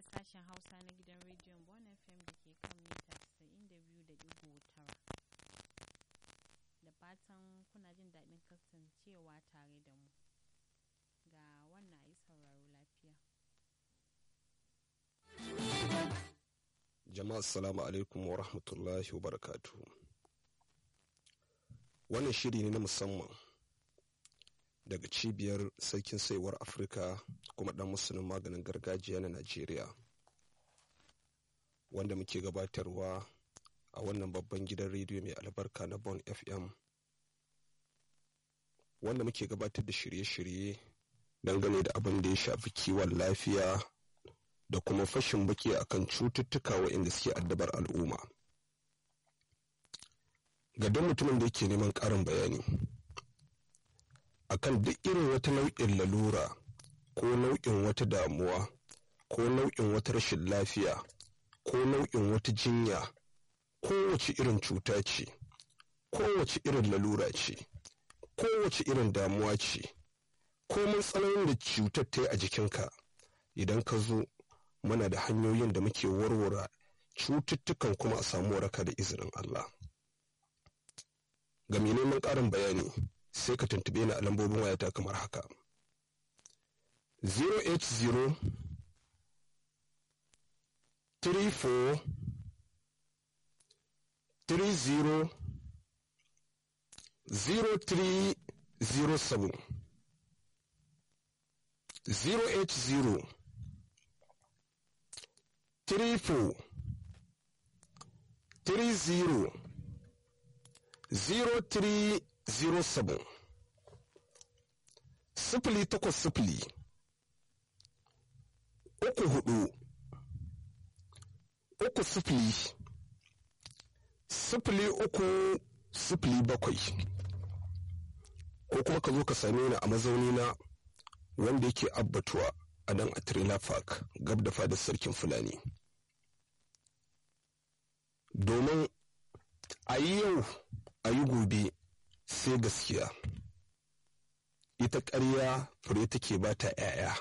sashen Hausa na gidan rediyon Bon FM da ke kan mita 92.9. Da fatan kuna jin daɗin kasancewa tare da mu. Ga wannan a yi sauraro lafiya. Jama'a assalamu alaikum wa rahmatullahi wa barakatuhu. Wannan shiri ne na musamman daga cibiyar sarkin saiwar Afirka kuma ɗan musulun maganin gargajiya na Najeriya. Wanda muke gabatarwa a wannan babban gidan rediyo mai albarka na Bon FM. Wanda muke gabatar da shirye-shirye dangane da abin da ya shafi kiwon lafiya da kuma fashin baki akan cututtuka waɗanda suke addabar al'umma ga duk mutumin da yake neman ƙarin bayani akan duk irin wata nau'in lalura ko nau'in wata damuwa ko nau'in wata rashin lafiya ko nau'in wata jinya kowace irin cuta ce kowace irin lalura ce kowace irin damuwa ce komin tsananin da cutar ta yi a jikinka idan ka zo muna da hanyoyin da muke warware cututtukan kuma a samu waraka da izinin Allah. Ga mai neman ƙarin bayani sai ka tuntube ni a lambobin wayata kamar haka. 080 34 30 0307 080 triple three zero zero three zero seven sifili takwas sifili uku hudu uku sifili sifili uku sifili bakwai ko kuma ka zo ka same ni a mazauni na wanda yake abbatuwa a nan a trailer park gab da fadar sarkin fulani domin a yi yau a yi gobe sai gaskiya ita ƙarya fure take ba ta 'ya'ya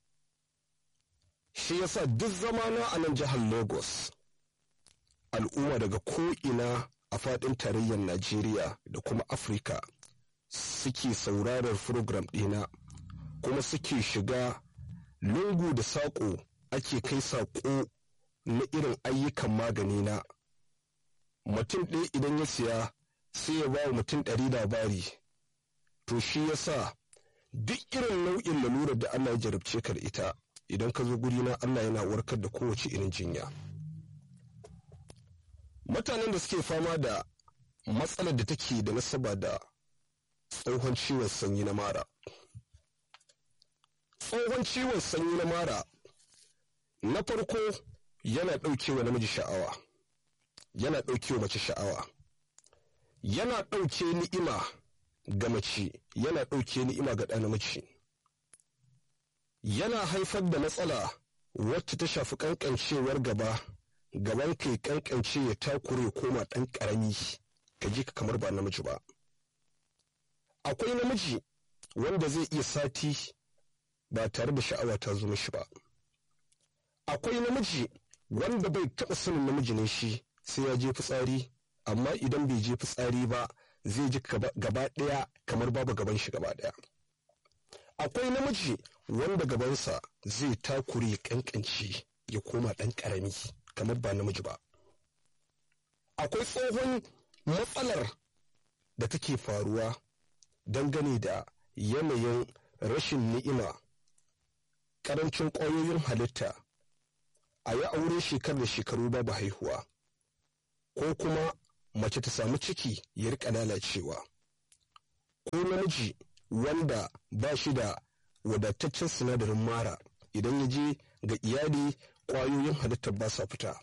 shi yasa duk zamana a nan jihar lagos al'umma daga ko'ina a faɗin tarayyar najeriya da kuma afirka suke saurarar program ɗina kuma suke shiga lungu da saƙo ake kai saƙo na irin ayyukan magani na mutum ɗaya idan ya siya sai ya ba wa mutum ɗari labari to shi ya sa duk irin nau'in lalurar da Allah ya jarabce ka da ita idan ka zo gurina Allah yana warkar da kowace irin jinya mutanen da suke fama da matsalar da take da nasaba da tsohon ciwon sanyi na mara tsohon ciwon sanyi na mara na farko yana ɗaukewa namiji sha'awa yana ɗaukewa mace sha'awa yana ɗauke ni'ima ga mace yana ɗauke ni'ima ga ɗan namiji yana haifar da matsala wacce ta shafi ƙanƙancewar gaba gaban kai ƙanƙance ya takure koma ɗan ƙarami ka ji ka kamar ba namiji ba akwai namiji wanda zai iya sati ba tare da sha'awa ta zo mishi ba akwai namiji wanda bai taɓa sanin namiji ne shi sai ya je fitsari amma idan bai je fitsari ba zai ji gaba ɗaya kamar babu gaban shi gaba ɗaya akwai namiji wanda gabansa zai takure kankanci ya koma ɗan ƙarami kamar ba namiji ba akwai tsohon matsalar da take faruwa dangane da yanayin rashin ni'ima ƙarancin ƙwayoyin halitta a yi aure shekar da shekaru babu haihuwa ko kuma mace ta samu ciki ya rika lalacewa ko namiji wanda ba shi da wadataccen sinadarin mara idan ya je ga iyali ƙwayoyin halittar ba sa fita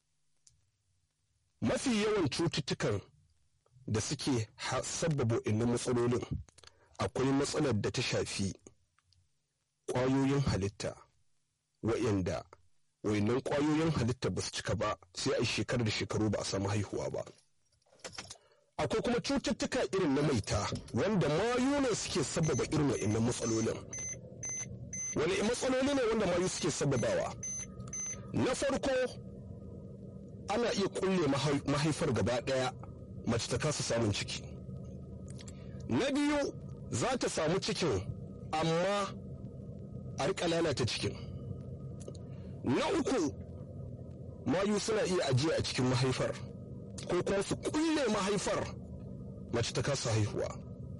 mafi yawan cututtukan da suke sabbaba inna matsalolin akwai matsalar da ta shafi ƙwayoyin halitta wa'yanda wayannan ƙwayoyin halitta ba su cika ba sai a shekarar da shekaru ba a samu haihuwa ba akwai kuma cututtuka irin na maita wanda mayu ne suke sababa irin wa'annan matsalolin wani matsaloli ne wanda mayu suke sababawa na farko ana iya kulle mahaifar gaba ɗaya mace ta kasa samun ciki na biyu za ta samu cikin amma a rika lalata cikin na uku mayu suna iya ajiye a cikin mahaifar ko kuma su kulle mahaifar mace ta kasa haihuwa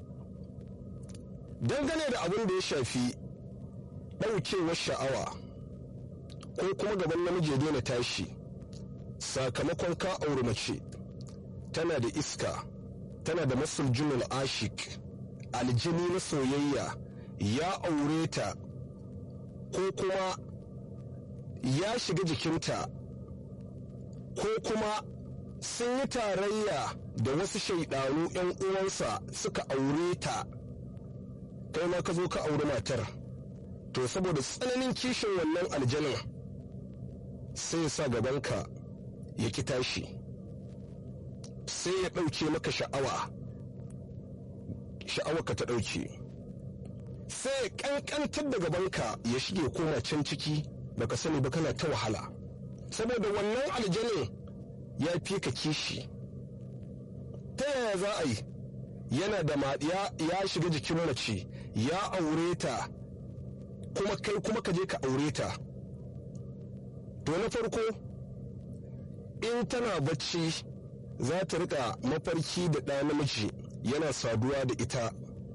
dangane da abin da ya shafi ɗaukewar sha'awa ko kuma gaban namiji ya daina tashi sakamakon ka auri mace tana da iska tana da masul junul ashik aljini na soyayya ya aure ta ko kuma ya shiga jikinta ko kuma sun yi tarayya da wasu shaidanu 'yan uwansa suka aure ta kai ma ka zo ka auri matar to saboda tsananin kishin wannan aljanin sai ya sa gabanka ya ki tashi sai ya ɗauke maka sha'awa sha'awa ka ta ɗauke sai ya ƙanƙantar da gabanka ya shige koma can ciki baka sani ba kana ta wahala saboda wannan aljanin ya fi ka kishi ta yaya za a yi yana da maɗiya ya shiga jikin mace ya aure ta kuma kai kuma ka je ka aure ta to na farko in tana bacci za ta rika mafarki da ɗa namiji yana saduwa da ita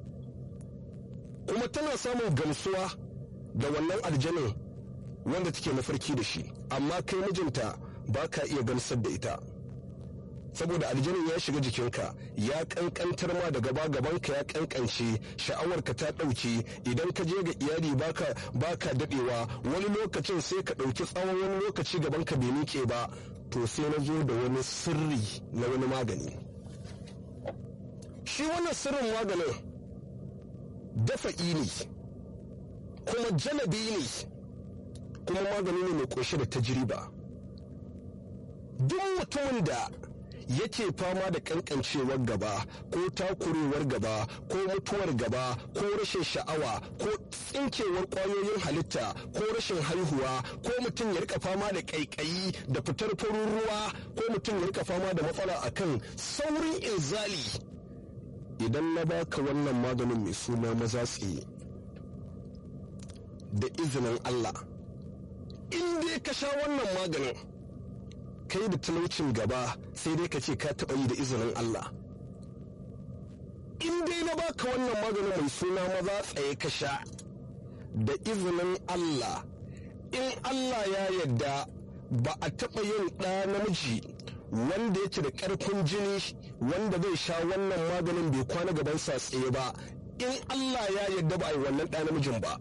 kuma tana samun gamsuwa da wannan aljanin wanda take mafarki da shi amma kai mijinta ba ka iya gamsar da ita saboda aljanin ya shiga jikinka ya kankantar ma da gaba gabanka ya kankance sha'awarka ta ɗauke idan ka je ga iyali baka baka dadewa wani lokacin sai ka ɗauki tsawon wani lokaci gabanka bai miƙe ba to sai na zo da wani sirri na wani magani shi wannan sirrin maganin dafa'i ne kuma jalabi ne kuma magani ne mai ƙunshe da tajriba duk mutumin da yake fama da kankancewar gaba ko takurewar gaba ko mutuwar gaba ko rashin sha'awa ko tsinkewar kwayoyin halitta ko rashin haihuwa ko mutum ya rika fama da kaikayi da fitar farin ruwa ko mutum ya rika fama da matsala akan saurin inzali idan na baka wannan maganin mai suna maza tsaye da izinin Allah in dai ka sha wannan maganin kai da talaucin gaba sai dai ka ce ka taɓa yi da izinin Allah in dai na baka wannan maganin mai suna maza tsaye ka sha da izinin Allah in Allah ya yarda ba a taɓa yin ɗa namiji wanda yake da ƙarfin jini wanda zai sha wannan maganin bai kwana gabansa tsaye ba in Allah ya yarda ba a yi wannan ɗa namijin ba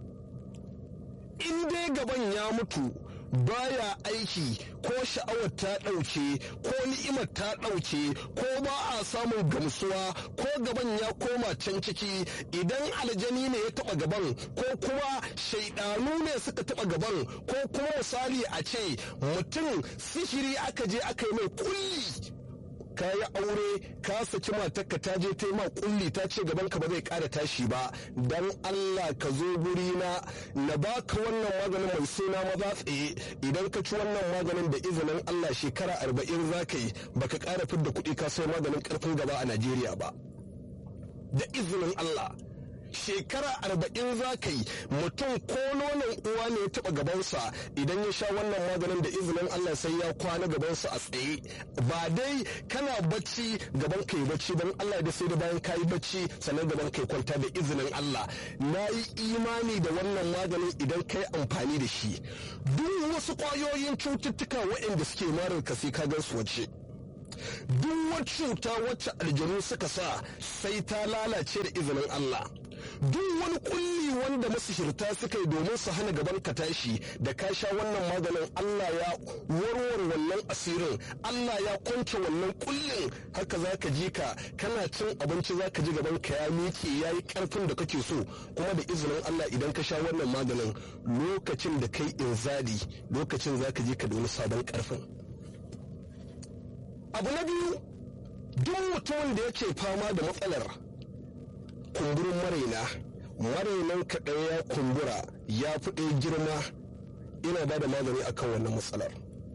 in dai gaban ya mutu baya aiki ko sha'awar ta ɗauke ko ni'imar ta ɗauke ko ba a samun gamsuwa ko gaban ya koma can ciki idan aljani ne ya taɓa gaban ko kuma shaidanu ne suka taɓa gaban ko kuma misali a ce mutum sihiri aka je aka yi mai kulli ka yi aure ka saki matarka ta je ta yi ma kulli ta ce gaban ka ba zai ƙara tashi ba dan Allah ka zo guri na na baka wannan maganin mai suna maza tsaye idan ka ci wannan maganin da izinin Allah shekara arba'in za ka yi baka ƙara fidda kuɗi ka sai maganin ƙarfin gaba a Najeriya ba da izinin Allah shekara arba'in za ka yi mutum ko nonon uwa ne ya taɓa gabansa idan ya sha wannan maganin da izinin Allah sai ya kwana gabansa a tsaye ba dai kana bacci gaban ka yi bacci don Allah da sai da bayan ka yi bacci sannan gaban ka yi kwanta da izinin Allah na yi imani da wannan maganin idan ka yi amfani da shi duk wasu ƙwayoyin cututtuka waɗanda suke marar ka sai ka gan su wace duk wata cuta wacce aljanu suka sa sai ta lalace da izinin Allah duk wani kulli wanda masihirta suka yi domin su hana gaban ka tashi da ka sha wannan maganin Allah ya warware wannan asirin Allah ya kwance wannan kullin haka za ka ji ka kana cin abinci za ka ji gaban ka ya miƙe ya yi ƙarfin da kake so kuma da izinin Allah idan ka sha wannan maganin lokacin da kai inzali lokacin za ka ji ka da wani sabon ƙarfin abu na biyu duk mutumin da yake fama da matsalar kumburin maraina marainan kaɗai ya kumbura ya fi ɗaya girma ina ba da magani akan wannan matsalar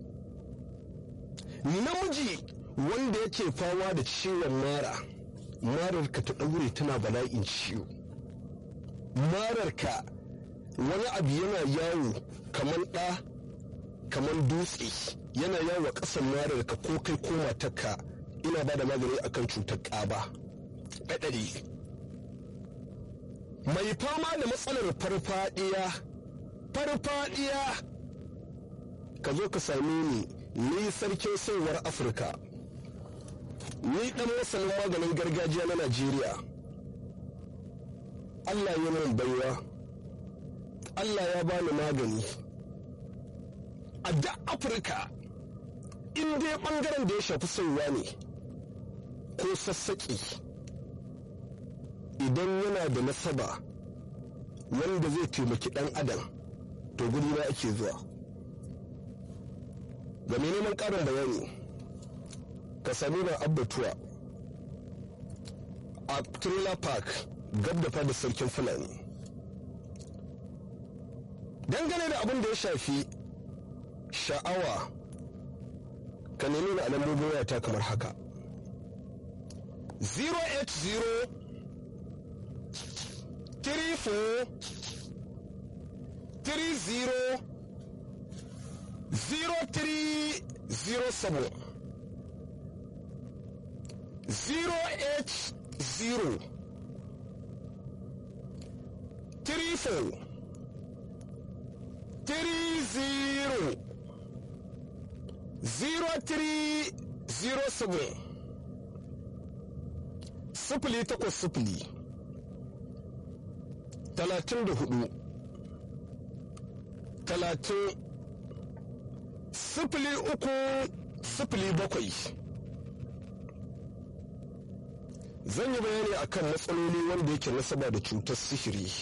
namiji wanda yake fama da ciwon mara mararka ta ɗaure tana bala'in ciwo mararka wani abu yana yawo kamar ɗa kamar dutse yana yawo a ƙasan mararka ko kai ko matarka ina ba da magani akan cutar ƙaba ɗaɗari mai fama da matsalar farfadiya farfadiya ka zo ka same ni ni sarkin sauwar afirka ni dan masanin maganin gargajiya na najeriya allah ya min baiwa allah ya bani magani a da afirka in dai bangaren da ya shafi sauwa ne ko sassaƙi idan yana da nasaba wanda zai taimaki ɗan adam to guri na ake zuwa ga mai neman ƙarin bayani ka sami na abbatuwa a trailer park gab da fada sarkin fulani dangane da abin da ya shafi sha'awa ka nemi na alamomin wayata kamar haka 080 34 30 0307 080 34 30 0307 sifili takwas sifili talatin da hudu talatin sifili uku sifili bakwai zan yi bayani akan matsaloli wanda yake nasaba da cutar sihiri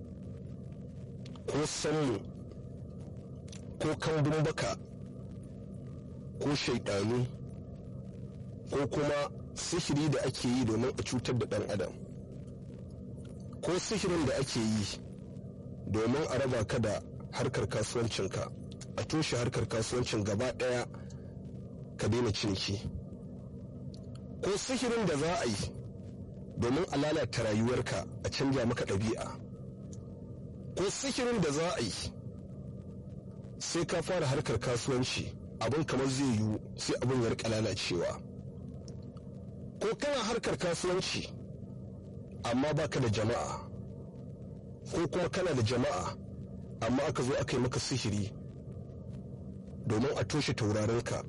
ko sanmu ko kambun baka ko shaidanu ko kuma sihiri da ake yi domin a cutar da ɗan adam ko sihirin da ake yi domin a raba ka da harkar kasuwancinka a toshe harkar kasuwancin gaba ɗaya ka daina ciniki ko sihirin da za a yi domin a lalata rayuwarka a canja maka ɗabi'a ko sihirin da za a yi sai ka fara harkar kasuwanci abin kamar zai yiwu sai abin ya rika lalacewa ko kana harkar kasuwanci amma baka da jama'a ko kuma kana da jama'a amma aka zo aka yi maka sihiri domin a toshe taurarinka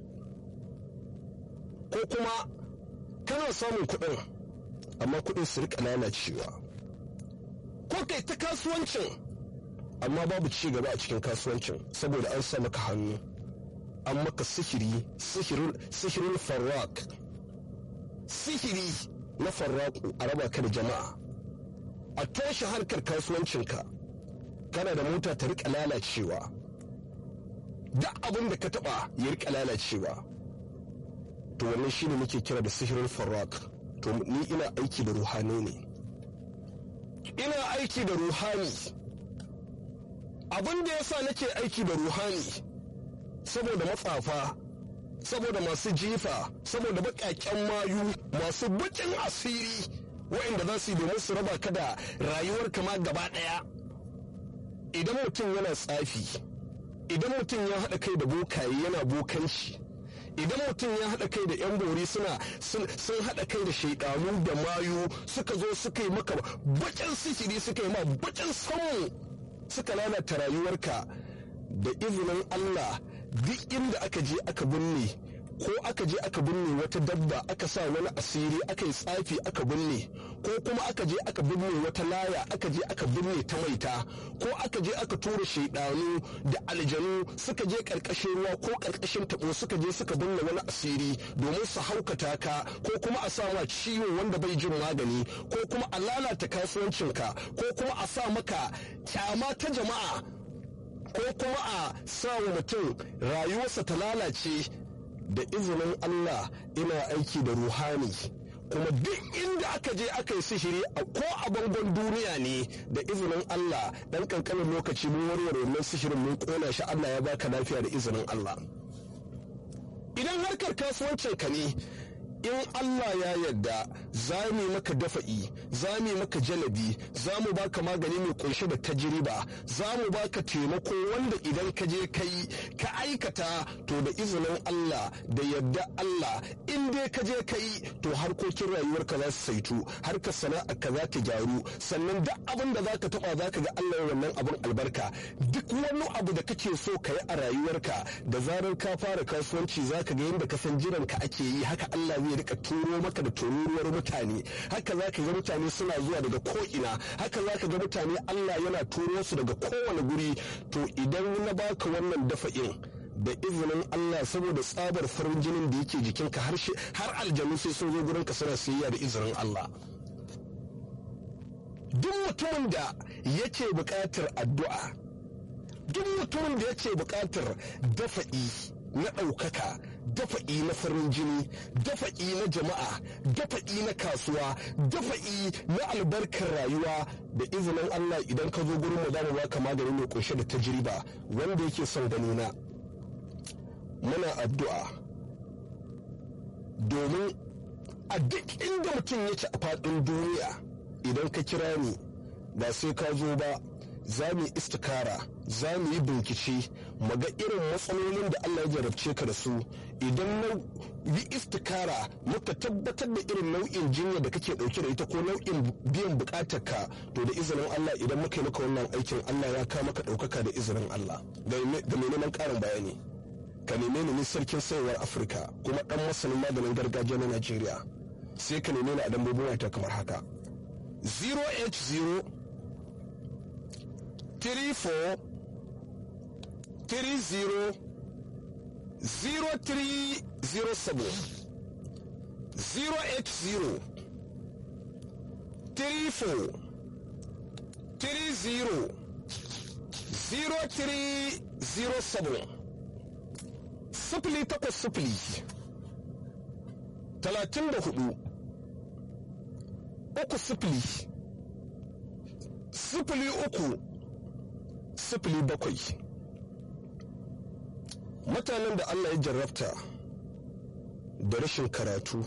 ko kuma kana samun kuɗin amma kuɗin su rika lalacewa ko kai ta kasuwancin amma babu ci gaba a cikin kasuwancin saboda an sa maka hannu an maka sihiri sihirin farrak sihiri na farraku a raba ka da jama'a a toshe harkar kasuwancinka kana da mota ta rika lalacewa duk abin da ka taba ya rika lalacewa to wannan shine muke kira da sihirin farrak to ni ina aiki da ruhani ne ina aiki da ruhani abin da yasa nake aiki da ruhani saboda matsafa saboda masu jifa saboda baƙaƙen mayu masu baƙin asiri waɗanda za su yi domin su raba ka da rayuwar kama gaba ɗaya idan mutum yana tsafi idan mutum ya haɗa kai da bokaye yana bokanci idan mutum ya haɗa kai da 'yan bori suna sun haɗa kai da shaidanu da mayu suka zo suka yi maka baƙin sihiri suka yi ma baƙin samu suka lalata rayuwarka da izinin Allah duk inda aka je aka binne ko aka je aka binne wata dabba aka sa wani asiri aka yi tsafi aka binne ko kuma aka je aka binne wata laya aka je aka binne ta maita ko aka je aka tura shaidanu da aljanu suka je karkashin ruwa ko karkashin tabo suka je suka binne wani asiri domin su haukata ka ko kuma a sa ma ciwo wanda bai jin magani ko kuma a lalata kasuwancinka ko kuma a sa maka kyama ta jama'a ko kuma a sa wa mutum rayuwarsa ta lalace da izinin Allah ina aiki da ruhani kuma duk inda aka je aka yi sihiri ko a bangon duniya ne da izinin Allah dan kankanin lokaci mun warware wannan sihirin mun kona shi Allah ya baka lafiya da izinin Allah idan harkar kasuwancin ka ne in Allah ya yarda za mu maka dafa'i za mu maka jalabi za mu baka magani mai kunshe da tajriba za mu baka taimako wanda idan ka je kai ka aikata to da izinin Allah da yarda Allah in dai ka je kai to harkokin rayuwarka za su saitu harkar sana'a ka za ta gyaru sannan duk abin da za ka taba za ka ga Allah wannan abin albarka duk wani abu da kake so ka yi a rayuwarka da zarar ka fara kasuwanci za ka ga yadda ka san jiranka ake yi haka Allah zai rika turo maka da tururuwar mutane haka za ka ga mutane suna zuwa daga ko'ina haka za ka ga mutane Allah yana turo su daga kowane guri to idan na baka wannan dafa'in da izinin Allah saboda tsabar farin jinin da yake jikinka har aljanu sai sun zo gurinka suna sayayya da izinin Allah duk mutumin da yake buƙatar addu'a duk mutumin da yake buƙatar dafa'i na ɗaukaka dafa'i na farin jini dafa'i na jama'a dafa'i na kasuwa dafa'i na albarkar rayuwa da izinin Allah idan ka zo gurin mu za mu baka magani mai kunshe da tajriba wanda yake son gani na muna addu'a domin a duk inda mutum yake a faɗin duniya idan ka kira ni ba sai ka zo ba za mu yi istikara za mu yi bincike mu ga irin matsalolin da Allah ya jarabce ka da su idan na yi istikara muka tabbatar da irin nau'in jinya da kake dauke da ita ko nau'in biyan bukatar ka to da izinin Allah idan muka yi maka wannan aikin Allah ya kawo maka daukaka da izinin Allah ga mai neman karin bayani ka neme ni sarkin sayarwar Afirka kuma dan masanin maganin gargajiya na Najeriya sai ka neme ni a dambobin wata kamar haka 080 34 30 0307 080 34 30 0307 sifili takwas sifili talatin da hudu uku sifili sifili uku sifili bakwai mutanen da Allah ya jarrafta da rashin karatu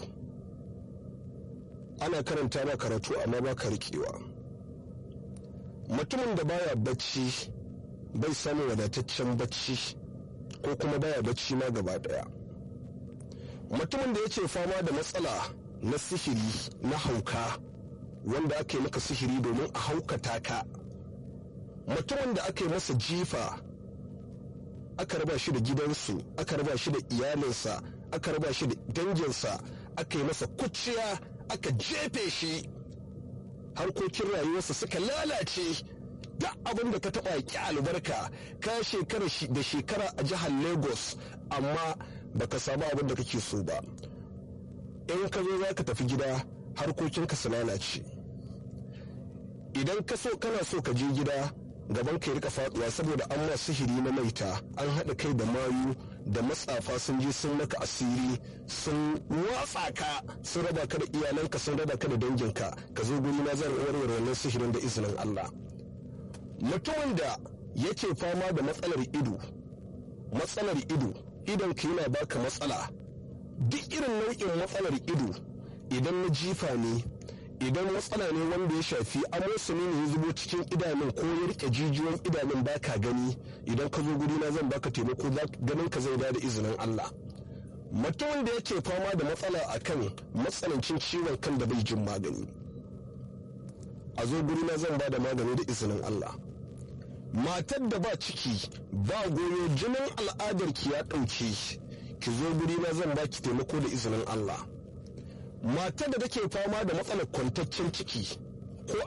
ana karanta ba karatu amma ba ka riƙewa mutumin da baya bacci bai samun wadataccen bacci ko kuma baya bacci ma gaba daya mutumin da yake fama da matsala na sihiri na hauka wanda aka yi maka sihiri domin a haukata ka mutumin da aka yi masa jifa aka raba shi da gidansu aka raba shi da iyalinsa aka raba shi da danginsa aka yi masa kuciya aka jefe shi harkokin rayuwarsa suka lalace duk abin da ka taɓa ki albarka ka shekara da shekara a jihar lagos amma baka samu abin da kake so ba in ka zo za ka tafi gida harkokinka su lalace idan ka so kana so ka je gida gaban ka ya rika faduwa saboda an ma sihiri na maita an haɗa kai da mayu da matsafa sun je sun maka asiri sun watsa ka sun raba ka da iyalanka sun raba ka da danginka ka zo guri na zan warware wannan sihirin da izinin Allah mutumin da yake fama da matsalar ido matsalar ido idon ka yana baka matsala duk irin nau'in matsalar ido idan na jifa ne idan matsala ne wanda ya shafi amosani ne ya zubo cikin idanun ko ya rike jijiyoyin idanun baka gani idan ka zo guri na zan baka taimako ganin ka zai da izinin Allah mutumin da yake fama da matsala akan matsanancin ciwon kan da bai jin magani a zo guri na zan ba da magani da izinin Allah matar da ba ciki ba goyo jinin al'adar ki ya ɗauke ki zo guri na zan baki taimako da izinin Allah matar da take fama da matsalar kwantaccen ciki